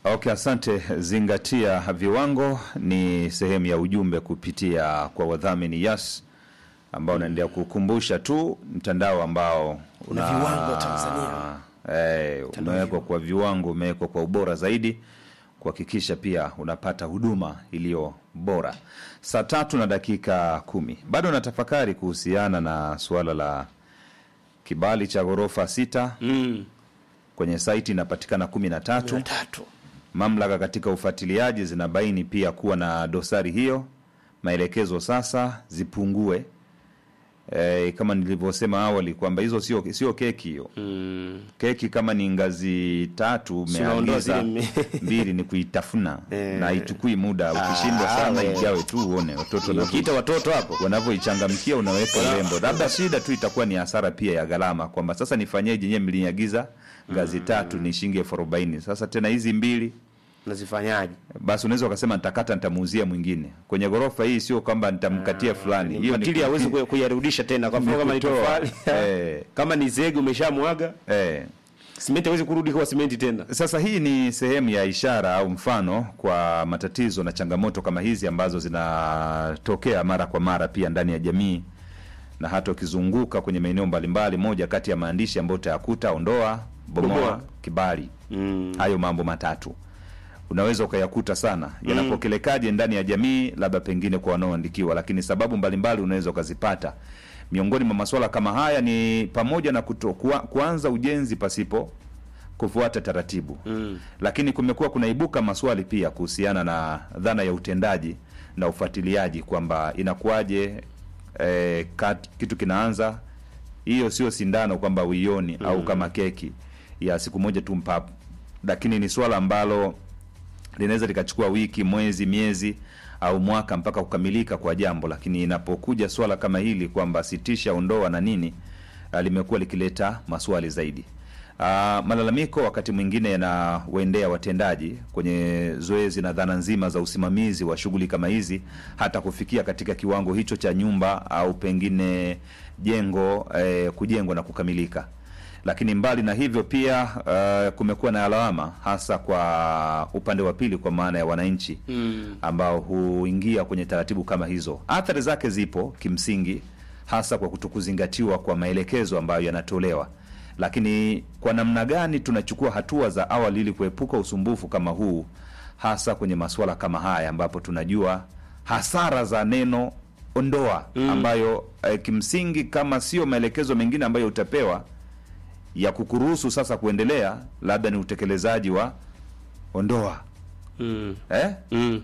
Okay, asante. Zingatia viwango ni sehemu ya ujumbe kupitia kwa wadhamini Yas ambao unaendelea kukumbusha tu mtandao ambao Una viwango Tanzania. eh, umewekwa kwa viwango, umewekwa kwa ubora zaidi kuhakikisha pia unapata huduma iliyo bora. Saa tatu na dakika kumi bado natafakari kuhusiana na suala la kibali cha ghorofa sita Mm. kwenye saiti inapatikana kumi na tatu Na tatu. Mamlaka katika ufuatiliaji zinabaini pia kuwa na dosari hiyo. Maelekezo sasa zipungue, e, kama nilivyosema awali kwamba hizo sio sio keki hiyo. Mm. Keki kama ni ngazi tatu Si unaondoa umeagiza zile me- mbili ni kuitafuna Eh. na haichukui muda. Ukishindwa Ah, sana we. ijawe tu uone watoto wanavyo- Ukiita watoto hapo wanavyoichangamkia unaweka urembo. Labda shida tu itakuwa ni hasara pia ya gharama, kwamba sasa nifanyeje? Nyewe mliniagiza ngazi tatu ni shilingi elfu arobaini sasa tena hizi mbili nazifanyaje? basi unaweza ukasema nitakata nitamuuzia mwingine kwenye ghorofa hii, sio kwamba nitamkatia fulani. Hiyo ni Katili hawezi kuya- kuyarudisha tena, kwa mfano kama ni kutoa. tofali Eh. kama ni zege umeshamwaga, eh. simenti hawezi kurudi kuwa simenti tena. Sasa hii ni sehemu ya ishara au mfano kwa matatizo na changamoto kama hizi ambazo zinatokea mara kwa mara pia ndani ya jamii, na hata ukizunguka kwenye maeneo mbalimbali, moja kati ya maandishi ambayo utayakuta ondoa, bomoa, Bomoa. kibali. Mm. Hayo mambo matatu unaweza ukayakuta sana yanapokelekaje ndani ya jamii, labda pengine kwa wanaoandikiwa, lakini sababu mbalimbali unaweza ukazipata. Miongoni mwa masuala kama haya ni pamoja na kuto, kua, kuanza ujenzi pasipo kufuata taratibu Mm. lakini kumekuwa kunaibuka maswali pia kuhusiana na dhana ya utendaji na ufuatiliaji kwamba inakuwaje eh, kat- kitu kinaanza hiyo sio sindano kwamba uioni au kama keki ya siku moja tu mpapo lakini ni swala ambalo linaweza likachukua wiki mwezi miezi au mwaka mpaka kukamilika kwa jambo lakini inapokuja swala kama hili kwamba sitisha ondoa na nini ah, limekuwa likileta maswali zaidi Uh, malalamiko wakati mwingine yanawaendea watendaji kwenye zoezi na dhana nzima za usimamizi wa shughuli kama hizi, hata kufikia katika kiwango hicho cha nyumba au pengine jengo eh, kujengwa na kukamilika. Lakini mbali na hivyo pia uh, kumekuwa na lawama hasa kwa upande wa pili, kwa maana ya wananchi Mm. ambao huingia kwenye taratibu kama hizo. Athari zake zipo kimsingi, hasa kwa kutokuzingatiwa kwa maelekezo ambayo yanatolewa. Lakini kwa namna gani tunachukua hatua za awali ili kuepuka usumbufu kama huu, hasa kwenye masuala kama haya ambapo tunajua hasara za neno ondoa, ambayo eh, kimsingi kama sio maelekezo mengine ambayo utapewa ya kukuruhusu sasa kuendelea, labda ni utekelezaji wa ondoa Mm. eh? Mm.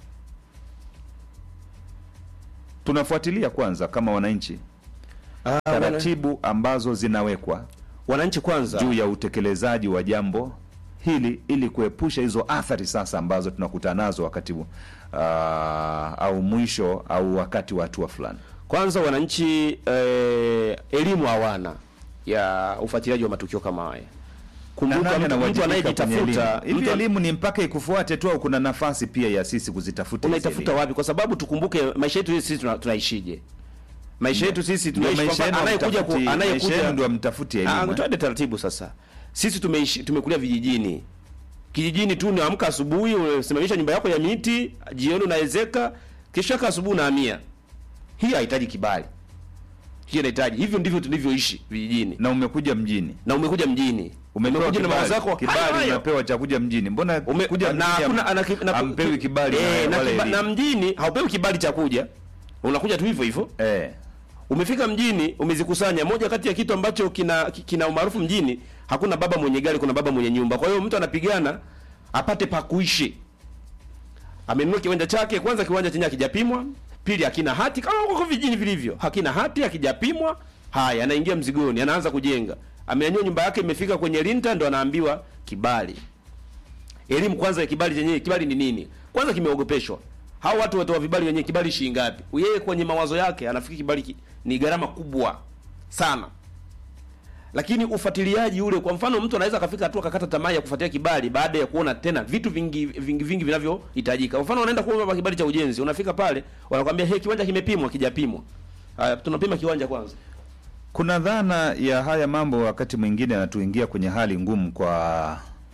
tunafuatilia kwanza kama wananchi Ah, wana- taratibu ambazo zinawekwa wananchi kwanza juu ya utekelezaji wa jambo hili ili kuepusha hizo athari sasa ambazo tunakutana nazo wakati uh, au mwisho au wakati wa hatua fulani. kwanza wananchi eh, elimu hawana ya ufuatiliaji wa matukio kama haya. Kumbuka Na nani mtu, mtu anawajibika kwenye anayejitafuta elimu? Hivi mtu an- elimu ni mpaka ikufuate tu au kuna nafasi pia ya sisi kuzitafuta? hizi unaitafuta elimu? wapi? Kwa sababu tukumbuke maisha yetu sisi tuna, tunaishije? Maisha yetu sisi Ndio tunaishi maisha kwamba yenu anayekuja ku, hamtafuti- maisha yenu anayekuja ndio amtafuti Ah, elimu. eh? tuende taratibu sasa. Sisi tumeishi tumekulia vijijini. Kijijini tu unaamka asubuhi, unasimamisha nyumba yako ya miti, jioni unaezeka, kesho yake asubuhi unahamia. Hii haihitaji kibali. Hii inahitaji. Hivyo ndivyo tulivyoishi vijijini. Na umekuja mjini Na umekuja mjini. umepewa umekuja na mawazo yako kibali, hayo hayo. unapewa cha kuja mjini. Mbona Ume, kuja na mjini hakuna ham- ana, na, hampewi kibali eh, na na, wala kiba, na elimu? mjini haupewi kibali cha kuja. Unakuja tu hivyo hivyo. eh. Umefika mjini, umezikusanya. Moja kati ya kitu ambacho kina kina umaarufu mjini, hakuna baba mwenye gari, kuna baba mwenye nyumba. Kwa hiyo mtu anapigana apate pa kuishi. Amenunua kiwanja chake, kwanza kiwanja chenye hakijapimwa, pili hakina hati kama huko vijijini vilivyo. Hakina hati, hakijapimwa. Haya, anaingia mzigoni, anaanza kujenga. Amenyanyua nyumba yake imefika kwenye linta ndo anaambiwa kibali. Elimu kwanza ya kibali chenyewe, kibali ni nini? Kwanza kimeogopeshwa. Hao watu watoa vibali wenyewe kibali shilingi ngapi? Yeye kwenye mawazo yake anafikiri kibali ki, ni gharama kubwa sana. Lakini ufuatiliaji ule, kwa mfano, mtu anaweza akafika hatua akakata tamaa ya kufuatilia kibali baada ya kuona tena vitu vingi vingi vingi vinavyohitajika. Kwa mfano, unaenda kuomba kibali cha ujenzi, unafika pale wanakuambia hey, kiwanja kimepimwa, kijapimwa. Haya, tunapima kiwanja kwanza. Kuna dhana ya haya mambo wakati mwingine yanatuingia kwenye hali ngumu kwa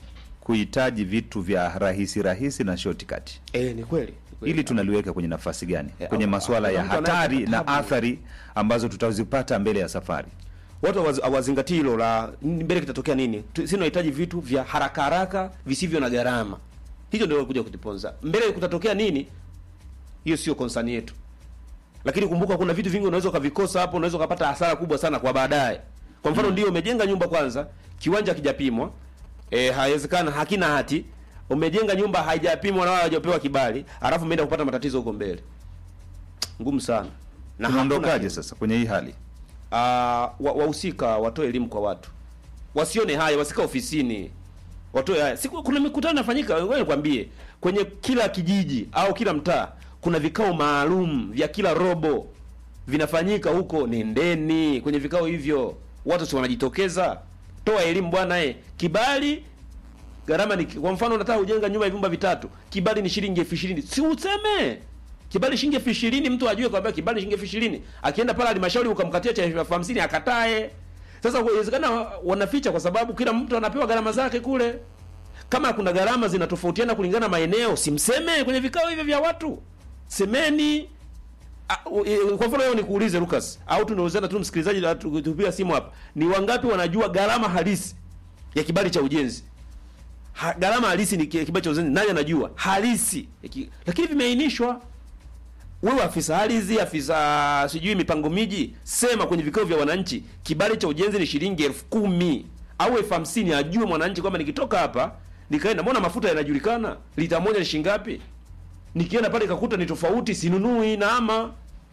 kuhitaji vitu vya rahisi rahisi na shortcut Eh, ni kweli. ni kweli. ili tunaliweka kwenye nafasi gani Eh, kwenye au- masuala au- ya mtu anayepata hatari na tabu. athari ambazo tutazipata mbele ya safari watu hawaz- hawazingatii hilo la n- mbele kitatokea nini. Tu- Sisi tunahitaji vitu vya haraka haraka visivyo na gharama. Hicho ndio kuja kutuponza. Mbele kutatokea nini? Hiyo sio concern yetu. Lakini kumbuka kuna vitu vingi unaweza ukavikosa hapo, unaweza ukapata hasara kubwa sana kwa baadaye. Kwa mfano ndio umejenga nyumba kwanza, kiwanja hakijapimwa, eh, haiwezekana hakina hati. Umejenga nyumba haijapimwa na wala hajapewa kibali, alafu umeenda kupata matatizo huko mbele. Ngumu sana. Na hakuna tunaondokaje kitu. sasa kwenye hii hali Ah, wa- wahusika watoe elimu kwa watu, wasione haya, wasika ofisini, watoe haya. Siku kuna mikutano inafanyika, ngoja nikwambie, kwenye kila kijiji au kila mtaa kuna vikao maalum vya kila robo vinafanyika huko. Nendeni kwenye vikao hivyo, watu si wanajitokeza. Toa elimu bwana, eh, kibali gharama ni kwa mfano, unataka kujenga nyumba ya vyumba vitatu, kibali ni shilingi elfu ishirini si useme kibali shilingi elfu ishirini mtu ajue kwamba kibali shilingi elfu ishirini akienda pale halmashauri ukamkatia cha elfu hamsini akatae. Sasa inawezekana wanaficha kwa sababu kila mtu anapewa gharama zake kule. Kama kuna gharama zinatofautiana kulingana na maeneo, simseme kwenye vikao hivyo vya watu, semeni. Ah, u- e, Kwa mfano leo nikuulize Lucas, au tunaulizana tu msikilizaji, na tu- tupiga simu hapa, ni wangapi wanajua gharama halisi ya kibali cha ujenzi? Ha, gharama halisi ni ki- kibali cha ujenzi, nani anajua halisi? ya ki- Lakini vimeainishwa wewe afisa ardhi, afisa sijui mipango miji, sema kwenye vikao vya wananchi, kibali cha ujenzi ni shilingi elfu kumi au elfu hamsini ajue mwananchi kwamba nikitoka hapa nikaenda, mbona mafuta yanajulikana, lita moja ni shilingi ngapi? Nikienda pale kakuta ni tofauti, sinunui naama,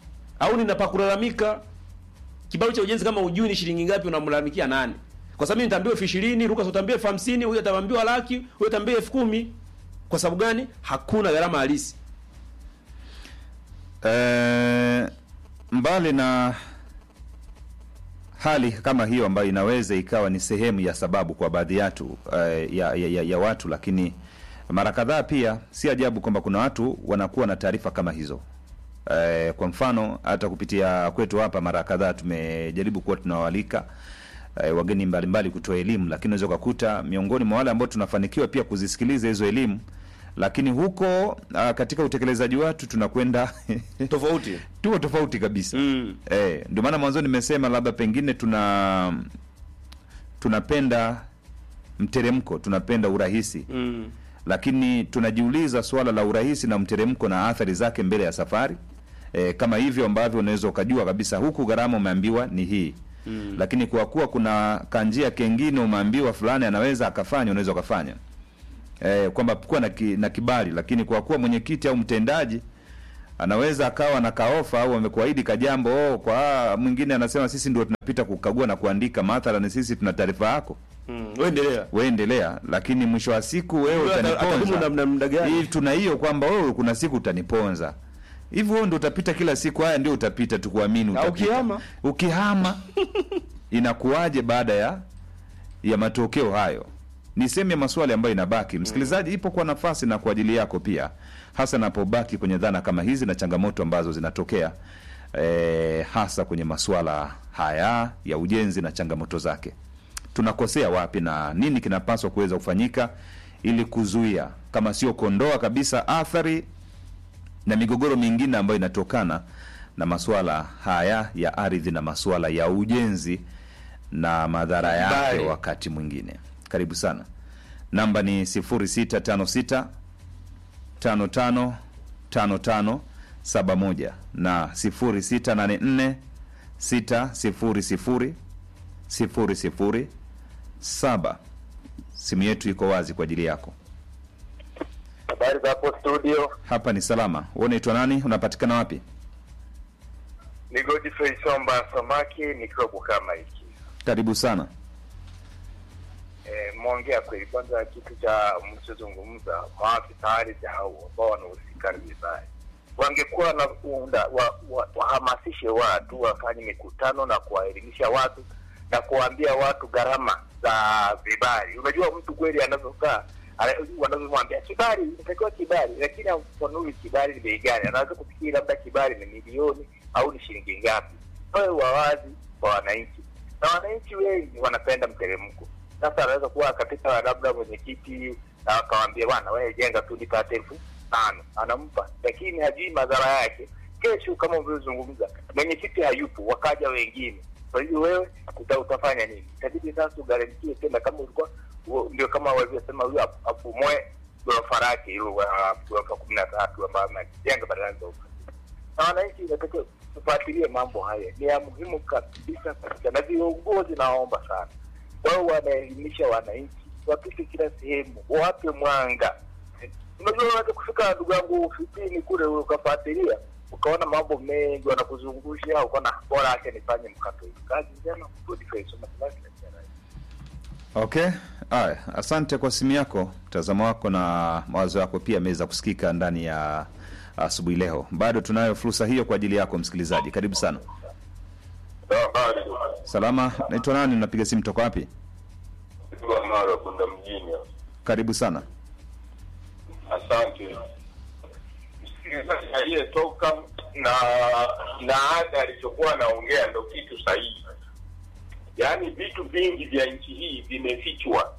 au ninapakulalamika. Kibali cha ujenzi kama ujui ni shilingi ngapi, unamlalamikia nani? Kwa sababu mimi nitaambiwa elfu ishirini, Lucas utaambiwa elfu hamsini, huyo ataambiwa laki, huyo ataambiwa elfu kumi. Kwa sababu gani? Hakuna gharama halisi. Eh, mbali na hali kama hiyo ambayo inaweza ikawa ni sehemu ya sababu kwa baadhi yatu eh, ya, ya, ya, ya watu, lakini mara kadhaa pia si ajabu kwamba kuna watu wanakuwa na taarifa kama hizo. Eh, kwa mfano hata kupitia kwetu hapa mara kadhaa tumejaribu kuwa tunawalika eh, wageni mbalimbali kutoa elimu, lakini unaweza ukakuta miongoni mwa wale ambao tunafanikiwa pia kuzisikiliza hizo elimu, lakini huko ah, katika utekelezaji watu tunakwenda Tofauti. tuko tofauti kabisa Mm. eh, ndio maana mwanzo nimesema labda pengine tuna tunapenda mteremko, tunapenda urahisi Mm. lakini tunajiuliza swala la urahisi na mteremko na athari zake mbele ya safari e, kama hivyo ambavyo unaweza ukajua kabisa huku gharama umeambiwa ni hii mm. lakini kwa kuwa kuna kanjia kengine umeambiwa fulani anaweza akafanya unaweza ukafanya e, kwamba kuwa na, ki, na kibali lakini kwa kuwa mwenyekiti au mtendaji anaweza akawa na kaofa au amekuahidi kajambo oh, kwa mwingine anasema sisi ndio tunapita kukagua na kuandika mathalan sisi tuna taarifa yako Mm. Wewe endelea. wewe endelea, lakini mwisho wa siku wewe Wewe ata- atadumu utaniponza. na- na muda gani? Hii tuna hiyo kwamba wewe kuna siku utaniponza. Hivyo wewe ndio utapita kila siku, haya ndio utapita, tukuamini Na utapita. ukihama? Ukihama inakuwaje baada ya ya matokeo hayo? Ni sehemu ya maswali ambayo inabaki. Msikilizaji, ipo kwa nafasi na kwa ajili yako pia, hasa napobaki kwenye dhana kama hizi na changamoto ambazo zinatokea eh, hasa kwenye masuala haya ya ujenzi na changamoto zake tunakosea wapi na nini kinapaswa kuweza kufanyika ili kuzuia kama sio kuondoa kabisa athari na migogoro mingine ambayo inatokana na masuala haya ya ardhi na masuala ya ujenzi na madhara yake Bali. wakati mwingine. Karibu sana. Namba ni 0656 55 55 71 na 0684 600 sifuri sifuri saba. Simu yetu iko wazi kwa ajili yako. Habari za hapo studio, Hapa ni salama. Wewe unaitwa nani? Unapatikana wapi? ni Godfrey Somba Samaki nikiwa Bukama hiki. Karibu sana. E, mwongea kweli. Kwanza kitu cha mlichozungumza, maafisa ardhi hao ambao wanahusika vibaya wangekuwa na unda, wa, wa, wahamasishe watu wafanye mikutano na kuwaelimisha watu na kuwaambia watu gharama za vibali. Unajua mtu kweli anavyokaa ana- wanavyomwambia kibali, inatakiwa kibali, lakini hafafanui kibali ni bei gani. Anaweza kufikiri labda kibali ni milioni au ni shilingi ngapi. Wawe wawazi kwa wananchi, na wananchi wengi wanapenda mteremko. Sasa anaweza kuwa katika labda mwenyekiti na akawambia bwana, wewe jenga tu nipate elfu tano, anampa lakini hajui madhara yake. Kesho kama ulivyozungumza, mwenyekiti hayupo, wakaja wengine, kwa hiyo wewe uta, utafanya nini? Itabidi sasa ugarantie tena, kama ulikuwa u- ndio kama walivyosema, huyo ap- apumoe ghorofa lake hilo wa- ghorofa kumi na tatu ambayo amejenga badala ya ghorofa na wananchi inatakiwa tufuatilie mambo haya, ni ya muhimu kabisa kabisa, na viongozi nawaomba sana wao wanaelimisha wananchi, wapite kila sehemu, wape mwanga. Unajua, unaweza kufika ndugu yangu ofisini kule ukafuatilia ukaona mambo mengi wanakuzungusha, ukaona bora acha nifanye mkato hivi. Kazi njema, Godfrey Soma Kilasi na Kiarai. Okay, haya, asante kwa simu yako, mtazamo wako na mawazo yako pia ameweza kusikika ndani ya asubuhi leo. Bado tunayo fursa hiyo kwa ajili yako msikilizaji, karibu sana. Habari Salama, naitwa nani? Napiga simu toka wapi? kwa mara kwenda mjini. Karibu sana. Asante msikilizaji aliyetoka na na ada alichokuwa anaongea ndo kitu sahihi. Yaani vitu vingi vya nchi hii vimefichwa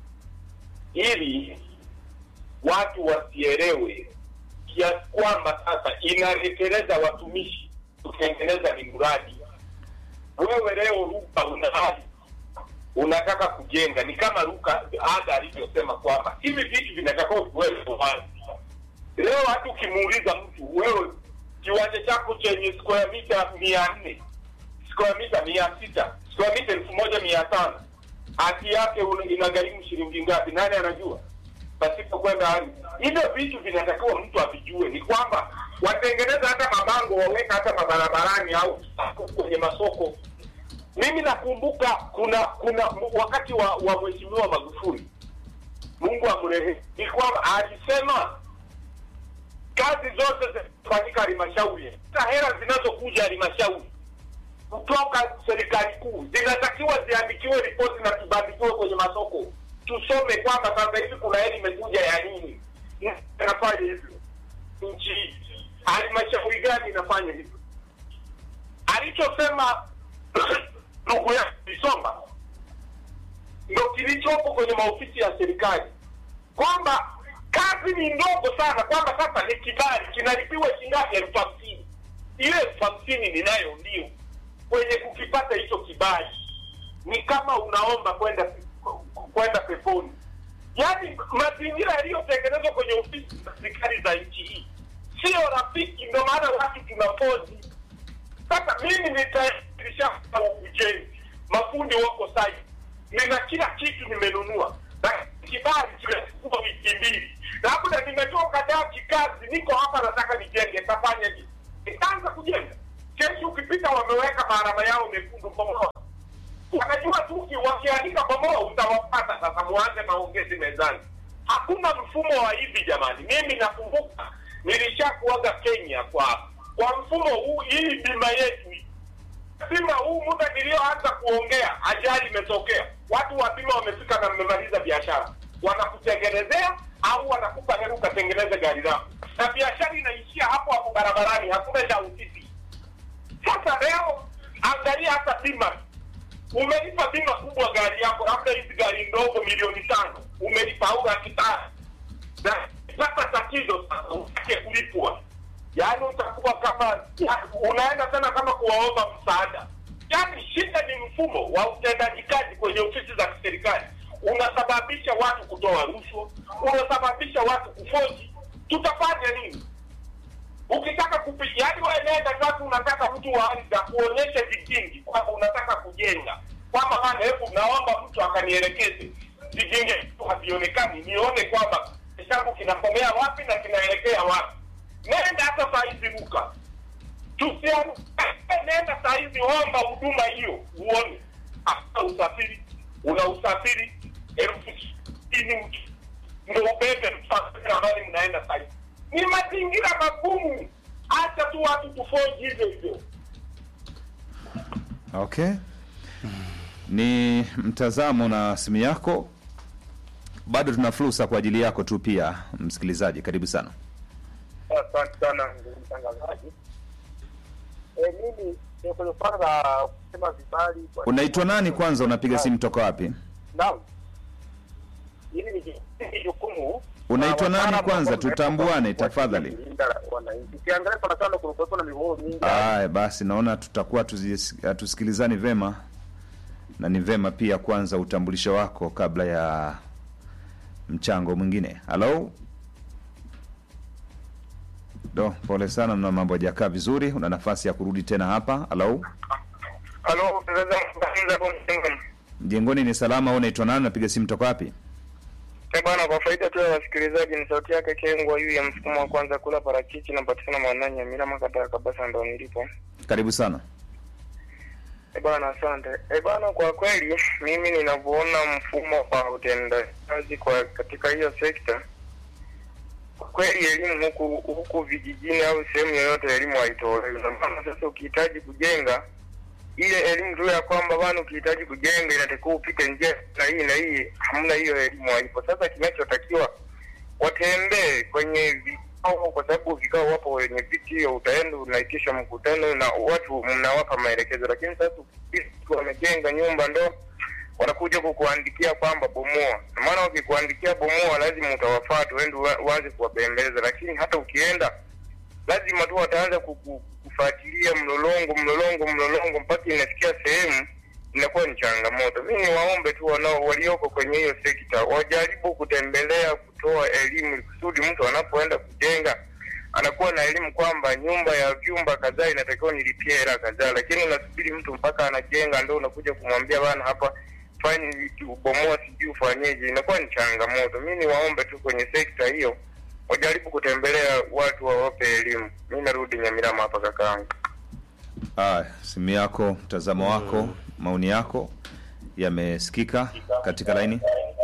ili watu wasielewe, kiasi kwamba sasa inaleteleza watumishi kutengeneza ni mradi. Wewe leo Ruka una hali unataka kujenga, ni kama Ruka ada alivyosema kwamba hivi vitu vinatakiwa viwekwe wazi. Leo hata ukimuuliza mtu wewe, kiwanja chako chenye square mita mia nne square mita mia sita square mita elfu moja mia tano hati yake una- inagharimu shilingi ngapi? Nani anajua? Pasipo kwenda hali hivyo vitu vinatakiwa mtu avijue, ni kwamba watengeneza hata mabango waweka hata mabarabarani au kwenye masoko. Mimi nakumbuka kuna kuna wakati wa, wa mheshimiwa Magufuli, Mungu amrehemu, ni kwamba alisema kazi zote zinafanyika halmashauri, hata hela zinazokuja halmashauri kutoka serikali kuu zinatakiwa ziandikiwe ripoti na tubandikiwe kwenye masoko, tusome kwamba sasa hivi kuna hela imekuja ya nini, inafanya hivyo nchi hii, halmashauri gani inafanya hivyo? Alichosema ndugu yangu Isomba ndo kilichopo kwenye maofisi ya serikali kwamba kazi ni ndogo sana, kwamba sasa ni kibali kinalipiwa shingapi? elfu hamsini. Ile elfu hamsini ninayo ndio kwenye kukipata hicho kibali ni kama unaomba kwenda kwenda peponi. Yaani mazingira yaliyotengenezwa kwenye ofisi za serikali za nchi hii sio rafiki, ndio maana watu tunapozi. Sasa mimi nitaisha ujenzi, mafundi wako sai, nina kila kitu nimenunua, na kibali kimechukua wiki mbili, labda nimetoka daa kikazi, niko hapa nataka nijenge, tafanya nini? Nitaanza kujenga kesho. Ukipita wameweka maarama yao mekundu bomoa, wanajua tu uki- wakiandika bomoa utawapata. Sasa muanze maongezi mezani. Hakuna mfumo wa hivi jamani. Mimi nakumbuka nilishakuaga Kenya kwa kwa mfumo huu, hii bima yetu hii bima huu muda niliyoanza kuongea, ajali imetokea, watu wa bima wamefika na mmemaliza biashara, wanakutengenezea au wanakupa hela ukatengeneze gari lako, na biashara inaishia hapo hapo barabarani, hakuna cha usisi. Sasa leo angalia hata bima, umelipa bima kubwa gari yako, labda hizi gari ndogo milioni tano umelipa au laki tano na sasa tatizo sasa utake kulipwa, yaani utakuwa kama ya- unaenda tena kama kuwaomba msaada. Yaani shida ni mfumo wa utendaji kazi kwenye ofisi za kiserikali, unasababisha watu kutoa rushwa, unasababisha watu kufoji. Tutafanya nini? Ukitaka kupiga, yaani wewe nenda sasa, unataka mtu wa ardhi akuonyeshe vigingi kwamba unataka kujenga, kwamba bana, hebu naomba mtu akanielekeze vigingi tu havionekani, nione kwamba changu kinakomea wapi na kinaelekea wapi. Nenda hata saa hizi Luka, tusian nenda saa hizi, omba huduma hiyo uone. Hata usafiri una usafiri elfu sitini ndo ubebe msafiri ambaye mnaenda saa hizi. Ni mazingira magumu, hata tu watu kufoji hivyo hivyo. Okay, ni mtazamo na simu yako. Bado tuna fursa kwa ajili yako tu pia, msikilizaji, karibu sana. Asante sana ndugu mtangazaji. Eh, mimi eh, kwenye swala la kusema vibali kwa- Unaitwa nani kwanza? Unapiga simu toka wapi? Naam. Hili ni ni jukumu Unaitwa la nani wataalamu kwanza? ambao Tutambuane, wamewekwa tafadhali. kulinda wananchi. Ukiangalia sana sana kulikuwepo na migogoro mingi Aya, basi naona tutakuwa tuzi- hatusikilizani vema, na ni vema pia kwanza utambulisho wako kabla ya mchango mwingine. Halo, do, pole sana, na mambo hajakaa vizuri. Una nafasi ya kurudi tena hapa. Halo, Halo, sasa mbakiza hapo mtengo. mjengoni ni salama? Au unaitwa nani? Napiga simu toka wapi? Eh bwana, kwa faida tu ya wasikilizaji, ni sauti yake Kengwa yu ya msukumo wa kwanza kula parachichi napatikana Mwananya Mira Makata kabisa, ndo nilipo. Karibu sana. Eh bwana, asante. Eh bwana, kwa kweli mimi ninavyoona mfumo wa utendaji kwa katika hiyo sekta, kwa kweli elimu huku huku vijijini au sehemu yoyote elimu haitolewi. Na maana sasa ukihitaji kujenga ile elimu tu ya kwamba bwana, ukihitaji kujenga inatakiwa upite njia na hii na hii, hamna hiyo elimu, haipo. Sasa kinachotakiwa watembee kwenye vikao, kwa sababu vikao wapo wenye viti, hiyo utaenda unaitisha mkutano na watu mnawapa maelekezo, lakini sasa ukisikia wamejenga nyumba ndo wanakuja kukuandikia kwamba bomoa. Na maana wakikuandikia bomoa, lazima utawafuata uende ua- uanze kuwabembeleza, lakini hata ukienda lazima tu wataanza kuku- kufuatilia mlolongo mlolongo mlolongo mpaka inafikia sehemu inakuwa ni changamoto. Mi ni waombe tu wanao walioko kwenye hiyo sekta wajaribu kutembelea, kutoa elimu ili kusudi mtu anapoenda kujenga anakuwa na elimu kwamba nyumba ya vyumba kadhaa inatakiwa nilipie hela kadhaa, lakini unasubiri mtu mpaka anajenga ndo unakuja kumwambia bana, hapa fanye ubomoa, sijui ufanyeje, inakuwa ni changamoto. Mi ni waombe tu kwenye sekta hiyo wajaribu kutembelea watu wawape elimu. Mi narudi Nyamirama hapa kakaangu. Aya, simu yako, mtazamo wako, maoni yako yamesikika katika laini.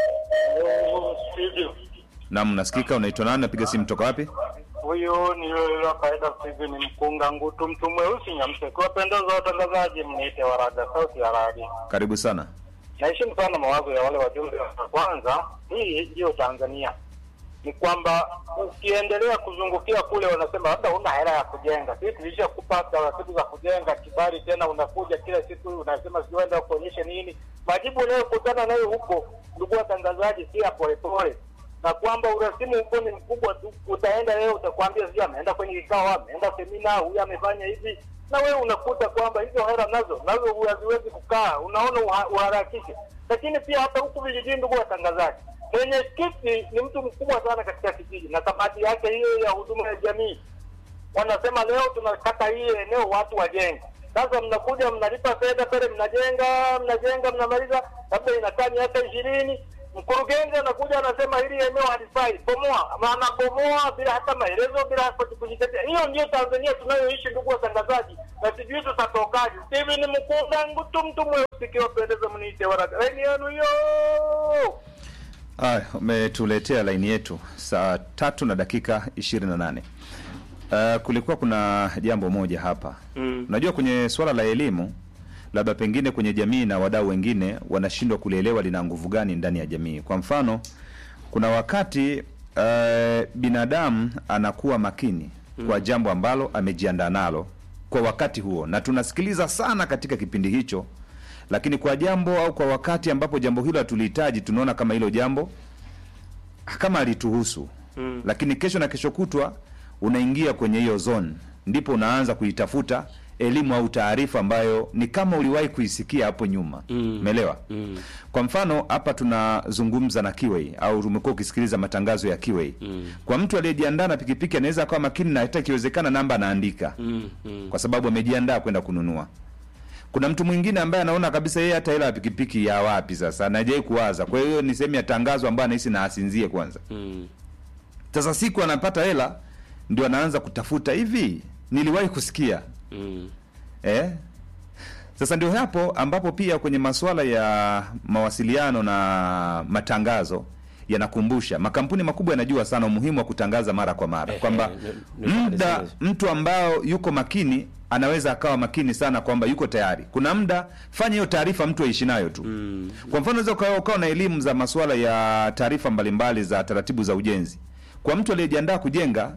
Naam, nasikika. Unaitwa nani? Napiga simu toka wapi? Huyu ni yule wa kawaida Steven Mkunga Ngutu, mtu mweusi Nyamseko. Wapendeza watangazaji, mniite Waraga, sauti ya radi. Karibu sana. Naheshimu sana mawazo ya wale wajumbe wa kwanza. Hii ndiyo Tanzania, ni kwamba ukiendelea kuzungukia kule, wanasema labda una hela ya kujenga. Sisi tulishakupa taratibu za kujenga, kibali tena unakuja kila siku unasema siuenda kuonyeshe nini. Majibu unayokutana nayo huko, ndugu watangazaji, si ya polepole na kwamba urasimu huko ni mkubwa tu. Utaenda leo utakwambia sijui ameenda kwenye kikao, ameenda semina, huyu amefanya hivi, na wewe unakuta kwamba hizo hela nazo nazo haziwezi kukaa, unaona uha- uharakishe. Lakini pia hata huku vijijini, ndugu watangazaji, mwenyekiti ni mtu mkubwa sana katika kijiji, na kamati yake hiyo ya huduma ya jamii wanasema leo tunakata hii eneo watu wajenge. Sasa mnakuja mnalipa fedha pale, mnajenga mnajenga, mnamaliza, labda inakaa miaka ishirini. Mkurugenzi anakuja anasema hili eneo halifai, bomoa. Maana bomoa bila hata maelezo, bila hata kujitetea. Hiyo ndio Tanzania tunayoishi, ndugu watangazaji, na sijui tutatokaje. Steven Mkunda Ngutu, mtu mweusi, kiwapendeza, mniite Waraga. Laini yenu hiyo. Aya, umetuletea laini yetu saa tatu na dakika ishirini na nane. Uh, kulikuwa kuna jambo moja hapa Mm. unajua kwenye swala la elimu labda pengine kwenye jamii na wadau wengine wanashindwa kulielewa lina nguvu gani ndani ya jamii kwa mfano kuna wakati uh, binadamu anakuwa makini kwa jambo ambalo amejiandaa nalo kwa wakati huo na tunasikiliza sana katika kipindi hicho lakini kwa jambo au kwa wakati ambapo jambo hilo hatulihitaji tunaona kama hilo jambo kama alituhusu Mm. lakini kesho na kesho kutwa unaingia kwenye hiyo zone ndipo unaanza kuitafuta elimu au taarifa ambayo ni kama uliwahi kuisikia hapo nyuma Mm. umeelewa Mm. kwa mfano hapa tunazungumza na Kiwei au umekuwa ukisikiliza matangazo ya Kiwei Mm. kwa mtu aliyejiandaa na pikipiki anaweza akawa makini na hata ikiwezekana namba anaandika Mm. Mm. kwa sababu amejiandaa kwenda kununua kuna mtu mwingine ambaye anaona kabisa yeye hata hela ya pikipiki ya wapi sasa anajai kuwaza kwa hiyo ni sehemu ya tangazo ambayo anahisi na asinzie kwanza Mm. sasa siku anapata hela ndio anaanza kutafuta hivi niliwahi kusikia Mm. eh? Sasa ndio hapo ambapo pia kwenye masuala ya mawasiliano na matangazo yanakumbusha makampuni makubwa yanajua sana umuhimu wa kutangaza mara kwa mara Eh, kwamba eh, ni- ni- muda ni- mtu ambao yuko makini anaweza akawa makini sana kwamba yuko tayari. Kuna muda fanya hiyo taarifa mtu aishi nayo tu. Mm. Kwa mfano unaweza ukawa ukawa na elimu za masuala ya taarifa mbalimbali za taratibu za ujenzi. Kwa mtu aliyejiandaa kujenga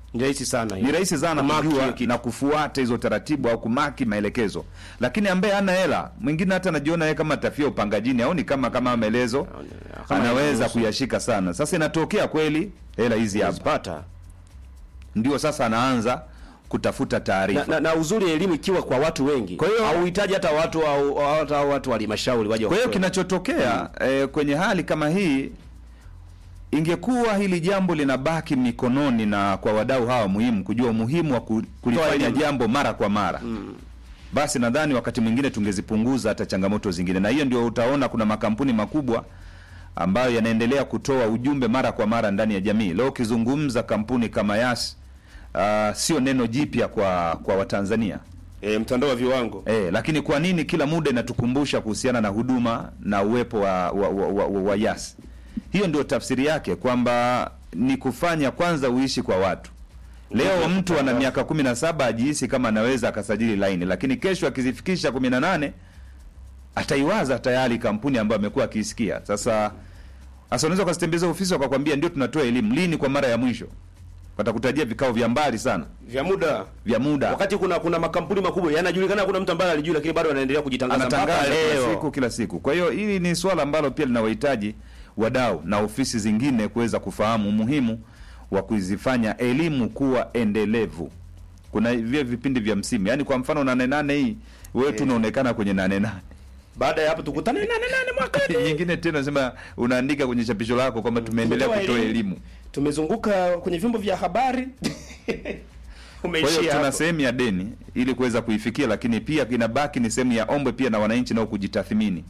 Ni rahisi sana hiyo. ni rahisi sana Kumaki hiyo kujua kitu. na kufuata hizo taratibu au kumaki maelekezo, lakini ambaye hana hela mwingine hata anajiona yeye kama tafia upangajini au ni kama kama maelezo kama anaweza inaruhusu. kuyashika sana. Sasa inatokea kweli hela hizi hapa, Unazipata. ndio sasa anaanza kutafuta na, taarifa. na, na uzuri elimu ikiwa kwa watu wengi Kwa hiyo- hauhitaji hata watu au hata watu wa halmashauri waje Kwa hiyo wakutoe. kinachotokea eh, kwenye hali kama hii, ingekuwa hili jambo linabaki mikononi na kwa wadau hawa muhimu kujua umuhimu wa ku- kulifanya elimu. jambo mara kwa mara basi nadhani wakati mwingine tungezipunguza hata changamoto zingine, na hiyo ndio utaona kuna makampuni makubwa ambayo yanaendelea kutoa ujumbe mara kwa mara ndani ya jamii. Leo ukizungumza kampuni kama Yas, uh, sio neno jipya kwa kwa Watanzania. e, mtandao wa viwango E, lakini kwa nini kila muda inatukumbusha kuhusiana na huduma na uwepo wa, wa, wa, wa, wa, wa Yas? Hiyo ndio tafsiri yake kwamba ni kufanya kwanza uishi kwa watu. Leo mtu ana miaka kumi na saba ajihisi kama anaweza akasajili laini, lakini kesho akizifikisha kumi na nane ataiwaza tayari kampuni ambayo amekuwa akiisikia. Sasa sasa unaweza ukazitembeza ofisi wakakwambia ndio tunatoa elimu lini, kwa mara ya mwisho watakutajia vikao vya mbali sana vya muda vya muda wakati kuna kuna makampuni makubwa yanajulikana kuna mtu ambaye alijui lakini bado anaendelea kujitangaza mpaka anatangaza kila leo siku kila siku. Kwa hiyo hili ni swala ambalo pia linawahitaji wadau na ofisi zingine kuweza kufahamu umuhimu wa kuzifanya elimu kuwa endelevu. Kuna vile vipindi vya msimu, yaani kwa mfano nane nane hii wewe tu unaonekana kwenye nane nane baada ya hapo tukutane nane nane mwakani nyingine tena nasema unaandika kwenye chapisho lako kwamba tumeendelea Tumetoa kutoa elimu. elimu. tumezunguka kwenye vyombo vya habari Kwa hiyo umeishia tuna hapo sehemu ya deni ili kuweza kuifikia, lakini pia inabaki ni sehemu ya ombwe pia na wananchi nao kujitathmini,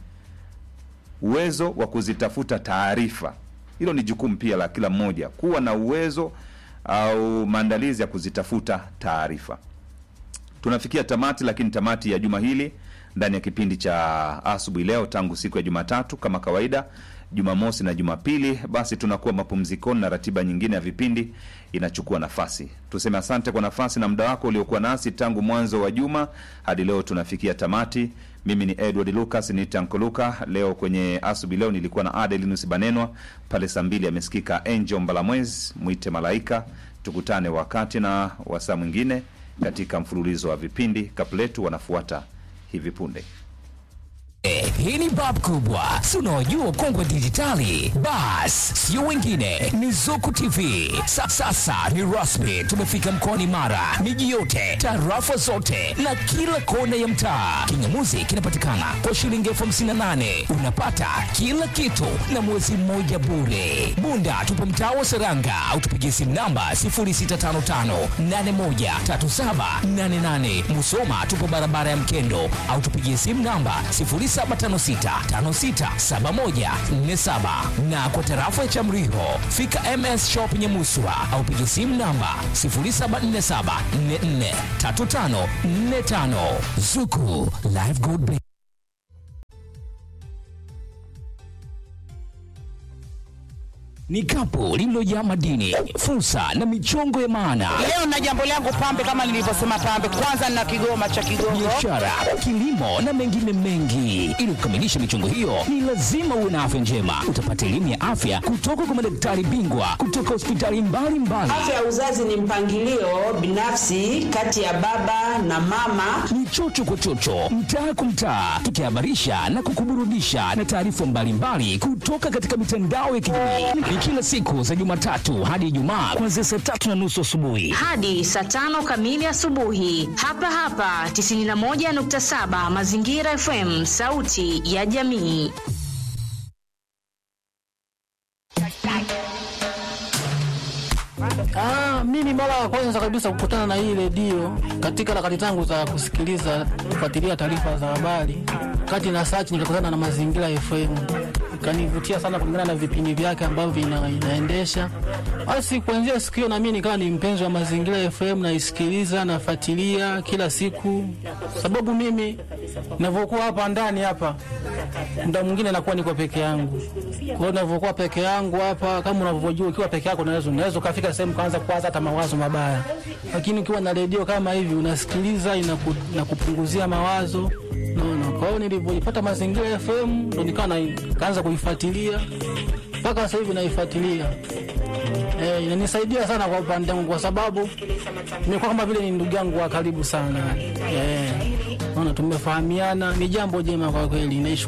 uwezo wa kuzitafuta taarifa. Hilo ni jukumu pia la kila mmoja, kuwa na uwezo au maandalizi ya kuzitafuta taarifa. Tunafikia tamati, lakini tamati ya juma hili ndani ya kipindi cha asubuhi leo, tangu siku ya Jumatatu kama kawaida, Jumamosi na Jumapili, basi tunakuwa mapumzikoni na ratiba nyingine ya vipindi inachukua nafasi. Tuseme asante kwa nafasi na muda wako uliokuwa nasi tangu mwanzo wa juma hadi leo tunafikia tamati. Mimi ni Edward Lucas ni Tanko Luka. Leo kwenye asubuhi leo nilikuwa na Adelinus Banenwa pale saa mbili amesikika Angel Mbalamwezi mwite malaika. Tukutane wakati na wasaa mwingine katika mfululizo wa vipindi. Kapletu wanafuata hivi punde. Eh, Hii ni bab kubwa, si unaojua ukongwe dijitali? Bas, sio wengine, ni Zuku TV. Sa, sasa ni rasmi, tumefika mkoani Mara, miji yote, tarafa zote na kila kona ya mtaa. Kingamuzi kinapatikana kwa shilingi elfu hamsini na nane unapata kila kitu na mwezi mmoja bure. Bunda tupo mtaa wa Seranga au tupigie simu namba 0655813788. Musoma tupo barabara ya Mkendo au tupigie simu namba 0756567147 na kwa tarafa ya Chamriho fika MS Shop Nyamuswa au pigie simu namba 0747443545 Zuku Live Gold Bank. ni kapu lililojaa madini, fursa na michongo ya maana Leo na jambo langu pambe, kama nilivyosema pambe, kwanza na kigoma cha Kigongo. biashara, kilimo na mengine mengi. Ili kukamilisha michongo hiyo, ni lazima uwe na afya njema. Utapata elimu ya afya kutoka kwa madaktari bingwa kutoka hospitali mbalimbali. Afya ya uzazi ni mpangilio binafsi kati ya baba na mama. Ni chocho kwa chocho, mtaa kwa mtaa, tukihabarisha na kukuburudisha na taarifa mbalimbali kutoka katika mitandao ya kijamii. Ni kila siku za Jumatatu hadi Ijumaa kuanzia saa tatu na nusu asubuhi. hadi saa tano kamili asubuhi hapa hapa 91.7 Mazingira FM, sauti ya jamii. Ah, mimi mara ya kwanza kabisa kukutana na hii redio katika harakati zangu za kusikiliza kufuatilia taarifa za habari, kati na search nikakutana na Mazingira FM, ikanivutia sana kulingana na vipindi vyake ambavyo vina, inaendesha. Basi kuanzia siku hiyo na mimi nikawa ni mpenzi wa Mazingira FM, naisikiliza nafuatilia kila siku, sababu mimi ninavyokuwa hapa ndani hapa muda mwingine nakuwa niko peke yangu. Kwa hiyo ninavyokuwa peke yangu hapa, kama unavyojua, ukiwa peke yako unaweza unaweza ukafika sehemu kaanza kuwaza hata mawazo mabaya, lakini ukiwa na redio kama hivi unasikiliza, inaku, inakupunguzia mawazo naona. Kwa hiyo nilivyoipata Mazingira FM ndo nikawa na- kaanza kuifuatilia mpaka sasa hivi naifuatilia. Eh, inanisaidia sana kwa upande wangu kwa sababu nimekuwa kama vile ni ndugu yangu wa karibu sana. Eh, naona tumefahamiana, ni jambo jema kwa kweli. Naish